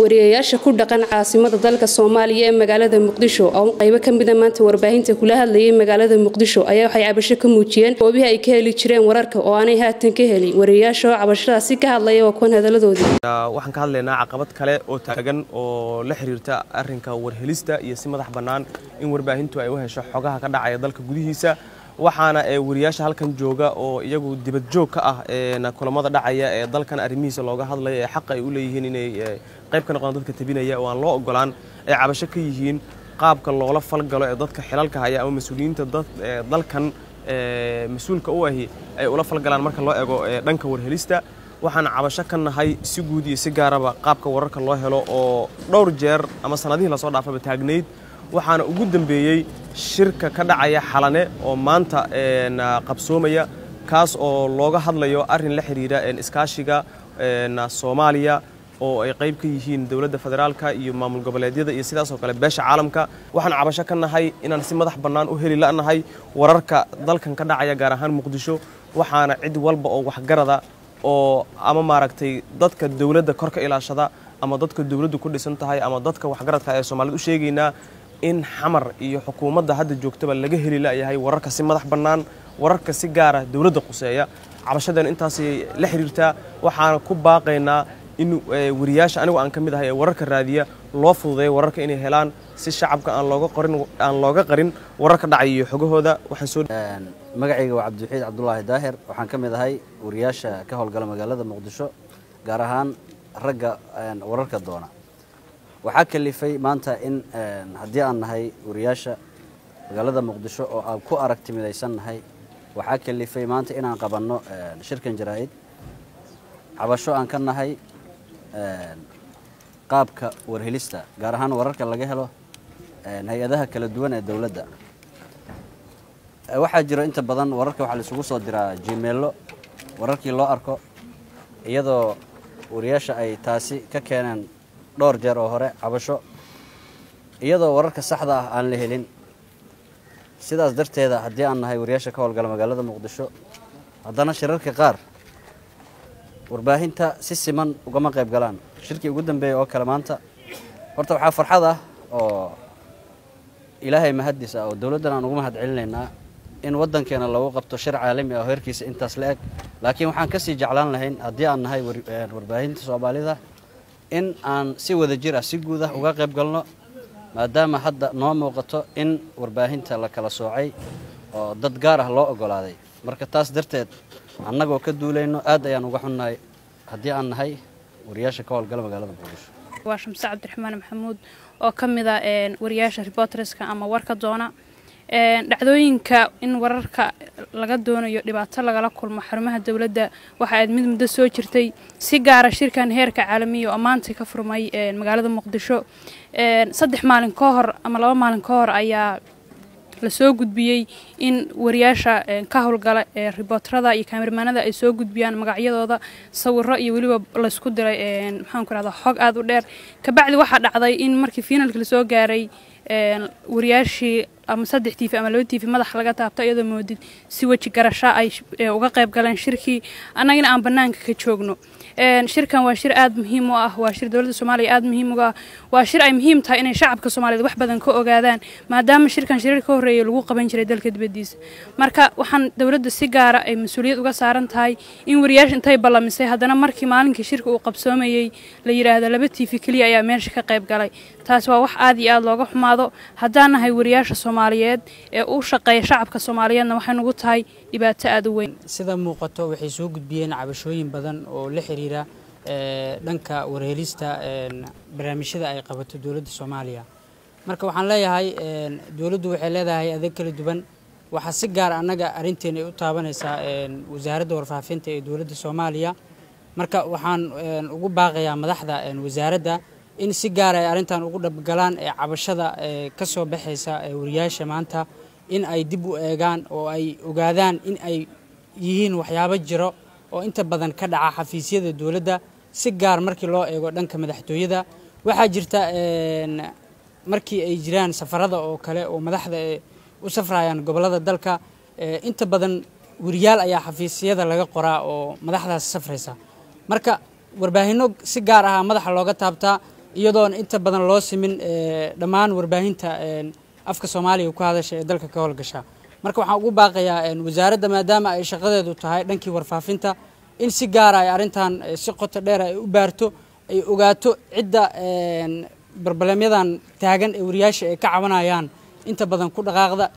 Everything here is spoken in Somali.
wariyayaasha ku dhaqan caasimada dalka soomaaliya ee magaalada muqdisho oo qaybo ka mida maanta warbaahinta kula hadlayay magaalada muqdisho ayaa waxay cabasho ka muujiyeen goobihii ay ka heli jireen wararka oo aanay haatan ka helin wariyayaasha oo cabashadaasi ka hadlaya waa kuwan hadaladoodii waxaan ka hadlaynaa caqabad kale oo taagan oo la xiriirta arinka warhelista iyo si madax bannaan in warbaahintu ay u hesho xogaha ka dhacaya dalka gudihiisa waxaana wariyaasha halkan jooga oo iyagu dibad joog ka ah kulamada dhacaya ee dalkan arrimihiisa looga hadlaya ee xaqa ay u leeyihiin inay qayb ka noqdaan dadka tabinaya oo aan loo ogolaan ay cabasho ka yihiin qaabka loola falgalo ee dadka xilalka haya ama mas-uuliyiinta dalkan mas-uulka u ahi ay ula falgalaan marka loo ego dhanka warhelista waxaan cabasho ka nahay si guud iyo si gaaraba qaabka wararka loo helo oo dhowr jeer ama sanadihii lasoo dhaafaba taagnayd waxaana ugu dambeeyey shirka ka dhacaya xalane oo maanta qabsoomaya kaas oo looga hadlayo arin la xiriira iskaashiga soomaaliya oo ay qayb ka yihiin dowladda federaalka iyo maamul goboleedyada iyo sidaasoo kale beesha caalamka waxaan cabasho ka nahay inaan si madax bannaan u heli la'nahay wararka dalkan ka dhacaya gaar ahaan muqdisho waxaana cid walba oo waxgarada oo ama maaragtay dadka dowladda kor ka ilaashada ama dadka dowladdu ku dhisan tahay ama dadka waxgaradka ee soomaalida u sheegaynaa in xamar iyo xukuumadda hadda joogtaba laga heli la'yahay wararka si madax bannaan wararka si gaara dowladda quseeya cabashadeen intaasay la xiriirtaa waxaana ku baaqaynaa in wariyaasha anigu aan ka mid ahay ee wararka raadiya loo fududeeyo wararka inay helaan si shacabka aan looga qorin aan looga qarin wararka dhacaya iyo xogahooda waxaan soo magacayga waa cabdiwaxiid cabdulaahi daahir waxaan ka mid ahay wariyaasha ka howlgala magaalada muqdisho gaar ahaan ragga wararka doona waxaa kalifay maanta in haddii aan nahay wariyaasha magaalada muqdisho oo aan ku aragti midaysan nahay waxaa kalifay maanta inaan qabanno shirkan jaraa'id cabasho aan ka nahay qaabka warhelista gaar ahaan wararka laga helo hay-adaha kala duwan ee dowladda waxaa jiro inta badan wararka waxaa laisugu soo diraa jimeello wararkii loo arko iyadoo wariyaasha ay taasi ka keeneen dhowr jeer oo hore cabasho iyadoo wararka saxda ah aan la helin sidaas darteeda haddii aan nahay wariyaasha ka howlgala magaalada muqdisho haddana shirarka qaar warbaahinta si siman ugama qayb galaan shirkii ugu dambeeyey oo kale maanta horta waxaa farxad ah oo ilaahay mahaddiis ah oo dowladdan aan ugu mahad celinaynaa in waddankeena lagu qabto shir caalami ah oo heerkiisa intaas la eg laakiin waxaan ka sii jeclaan lahayn haddii aan nahay warbaahinta soomaalida in aan si wada jir ah si guud ah uga qayb galno maadaama hadda noo muuqato in warbaahinta la kala soocay oo dad gaar ah loo ogolaaday marka taas darteed annagoo ka duulayno aad ayaan uga xunnahay haddii aan nahay wariyaasha ka howlgala magaalada muqdisho waa shamse cabdiraxmaan maxamuud oo ka mid a wariyaasha reporterska ama warka doona dhacdooyinka in wararka laga doonayo dhibaato lagala kulmo xarumaha dowladda waxa ayd mid muddo soo jirtay si gaara shirkan heerka caalamiya oo maanta ka furmay magaalada muqdisho saddex maalin ka hor ama laba maalin ka hor ayaa lasoo gudbiyey in wariyaasha ka howlgala ee ribootarada iyo kaamiramanada ay soo gudbiyaan magacyadooda sawiro iyo weliba laysku diray maxaanku rahda xog aada u dheer kabacdi waxaa dhacday in markii fiinalka lasoo gaaray wariyaashii ama saddex tiifi ama laba tiifi madax laga taabto iyadoo moodid si weji garasho ay uga qayb galeen shirkii annagana aan bannaanka ka joogno shirkan waa shir aada muhiim u ah waa shir dowladda soomaaliya aada muhiim uga ah waa shir ay muhiim tahay inay shacabka soomaaliyeed wax badan ka ogaadaan maadaama shirkan shirar ka horreeyay lagu qaban jiray dalka dibaddiisa marka waxaan dowladda si gaara ay mas-uuliyad uga saaran tahay in wariyaasha intay ballamisay haddana markii maalinkii shirka uu qabsoomayey la yidhaahdo laba tiifi keliya ayaa meesha ka qayb galay taas waa wax aada iyo aada looga xumaado haddaan nahay wariyaasha soomaaliyeed ee u shaqeeya shacabka soomaaliyeedna waxay nugu tahay dhibaato aada u weyn sida muuqato waxay soo gudbiyeen cabashooyin badan oo la xiriira dhanka warhelista barnaamijyada ay qabato dowladda soomaaliya marka waxaan leeyahay dowladdu waxay leedahay adeeg kala duwan waxaa si gaar annaga arrinteena ay u taabanaysaa wasaaradda warfaafinta ee dowladda soomaaliya marka waxaan ugu baaqayaa madaxda wasaaradda in si gaar ay arrintan ugu dhabgalaan ee cabashada ka soo baxaysa wariyaasha maanta in ay dib u eegaan oo ay ogaadaan in ay yihiin waxyaabo jiro oo inta badan ka dhaca xafiisyada dowladda si gaar markii loo eego dhanka madaxtooyada waxaa jirta markii ay jiraan safarada oo kale oo madaxda u safrayaan gobollada dalka inta badan wariyaal ayaa xafiisyada laga qoraa oo madaxdaas safraysa marka warbaahinno si gaar ah madaxa looga taabtaa iyadoona inta badan loo simin dhammaan warbaahinta afka soomaaliya ku hadasha ee dalka ka howlgasha marka waxaan ugu baaqayaa wasaaradda maadaama ay shaqadeedu tahay dhankii warfaafinta in si gaara ay arrintan si qoto dheer ay u baarto ay ogaato cidda barbalemyadan taagan ee wariyaasha ay ka cabanayaan inta badan ku dhaqaaqda